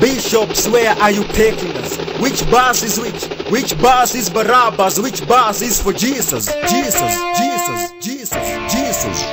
Bishops, where are you taking us? Which bus is which? Which bus is Barabbas? Which bus is for Jesus? Jesus, Jesus, Jesus, Jesus.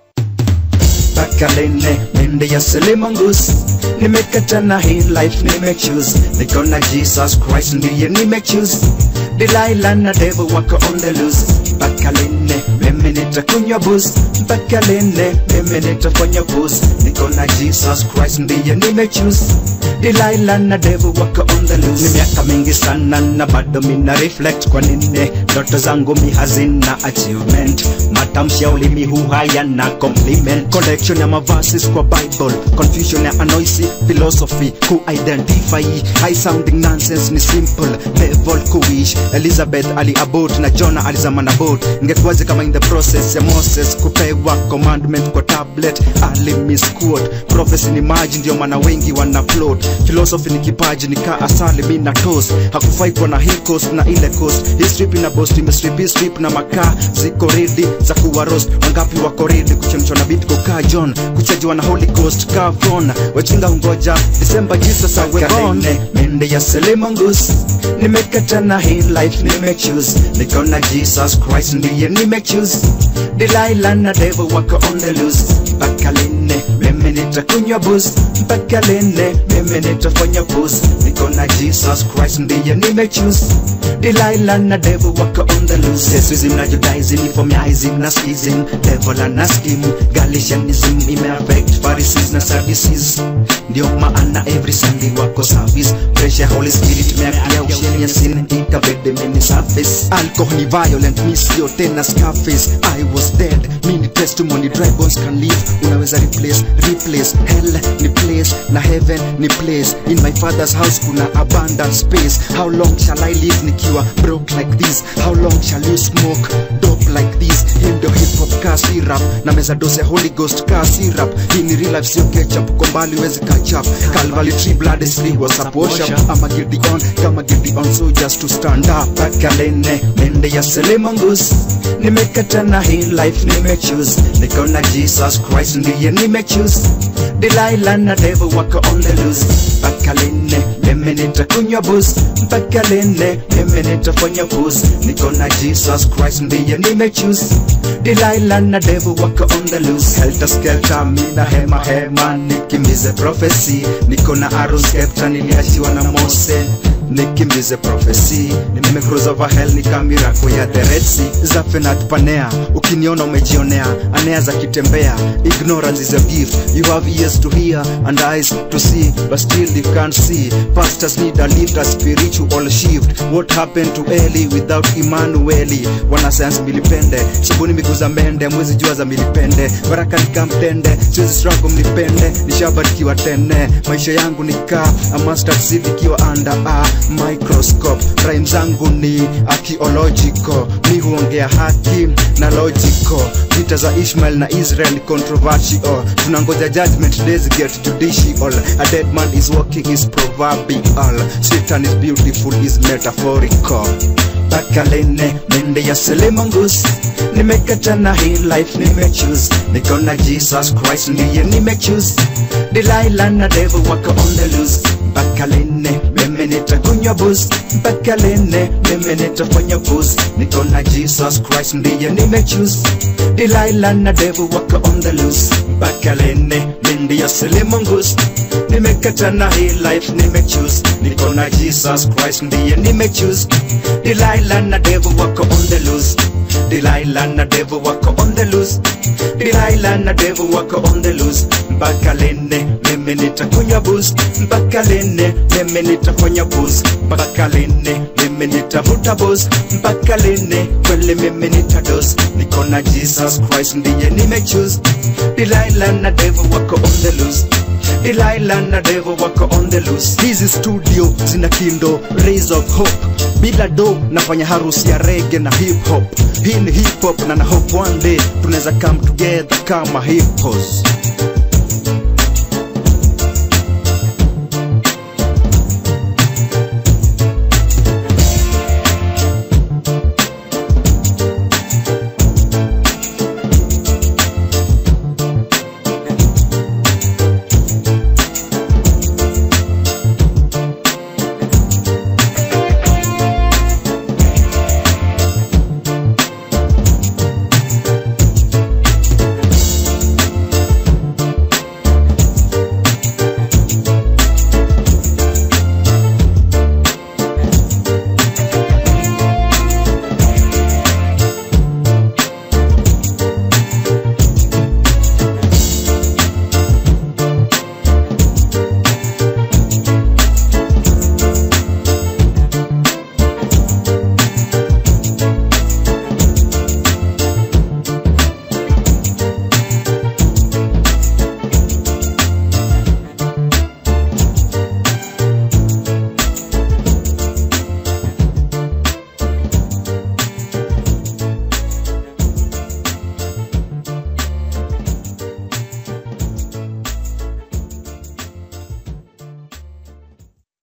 Pakalene, mende ya selimongus nimekata na hii life nimechoose niko na jesus christ ndiye nimechoose delilah na devil wako on the loose pakalene mimi nitakunywa bus pakalene mimi nitafanya bus niko na jesus christ ndiye nimechoose delilah na devil wako on the loose ni miaka mingi sana na bado mina reflect kwa nini ndoto zangu mi hazina achievement matamshi ya ulimi huu hayana compliment collection ya mavasis kwa bible confusion ya anoisi philosophy ku-identify high sounding nonsense ni simple level kuish elizabeth aliabot na jona alizama na bot ingekuwaje kama in the process ya moses kupewa commandment kwa tablet alimisquot prophecy ni maji ndio maana wengi wana float philosophy ni kipaji ni kaa asali mi na toast hakufai kuwa na hii coast na ile coast hii strip ina boast imestrip hii strip na makaa ziko redi za kuwa roast wangapi wako redi kuchemshwa na bit kukaa john kuchajiwa na holy ghost kaa von wajinga hungoja december jesus awe born mende ya selimongus nimekata na hii life nimechoose niko na jesus christ ndiye nimechoose delilah na devil wako on the loose mpaka lene mimi nitakunywa bus mpaka lene mimi nitafanya bus niko na jesus christ ndiye nimechoose delilah na devil wako on the loose sesism na judaism ephemiasm na schism devil na scheme galatianism imeaffect pharisees na sadducees ndio maana every sunday wako service pressure holy spirit meakia ushenia sin ikabede meni surface alcohol ni violent mi sio tena scarface i was dead mi ni testimony dry bones can live unaweza replace replace hell ni place na heaven ni place in my father's house kuna abundant space how long shall i live nikiwa broke like this how long shall you smoke dope like this hii ndio hip hop ka syrup na meza dose ya holy ghost ka syrup hii ni real life sio ketchup uko mbali wezi catch up calvary tree blood is free was up worship ama gideon kama gideon so just to stand up pakalene mende ya selimongus nimekata na hii life nimechoose niko na jesus christ ndiye nimechoose delilah na devil wako on the loose pakalene mimi nitakunywa bus mpaka lene mimi nitafanya bus niko na jesus christ ndiye nimechoose delilah na devil wako on the loose helter skelter mina hema hema nikimbize prophecy niko na arrow scepter niliachiwa na mose nikimbize prophecy nimecruise over hell ni kamirako ya the red sea zafenat panea ukiniona umejionea anea za kitembea ignorance is a gift you have ears to hear and eyes to see but still you can't see pastors need a lift a spiritual shift what happened to eli without emmanueli wanasayansi milipende sabuni miguu za mende mwezi jua za milipende baraka nikamtende siwezi struggle mlipende nishabarikiwa tene maisha yangu nikaa a mustard seed ikiwa under a microscope rhyme zangu ni archaeological mi huongea haki na logical vita za ishmael na israel ni controversial tunangoja judgment days get judicial a dead man is walking is proverbial satan is beautiful is metaphorical pakalene mende ya selimongus nimekata na hii life nimechoose niko na jesus christ ndiye nimechoose delilah na devil wako on the loose mpaka lene mimi nitakunywa bus mpaka lene mimi nitafanya bus niko na jesus christ ndiye nimechoose delilah na devil wako on the loose mpaka lene mindi ya selimongus nimekata na hii life nimechoose niko na jesus christ ndiye nimechoose delilah na devil wako on the loose delilah na devil wako on the loose delilah na devil wako on the loose mpaka lene mimi nitakunywa bus mpaka lene mimi nitafanya bus mpaka lene mimi nitavuta bus mpaka lene kweli mimi nitados niko na jesus christ ndiye nimechoose delilah na devil wako on the loose delilah na devil wako on the loose hizi studio zina kindo rays of hope bila do nafanya harusi ya rege na hip hop hii ni hip hop na na hope one day tunaweza come together kama hippos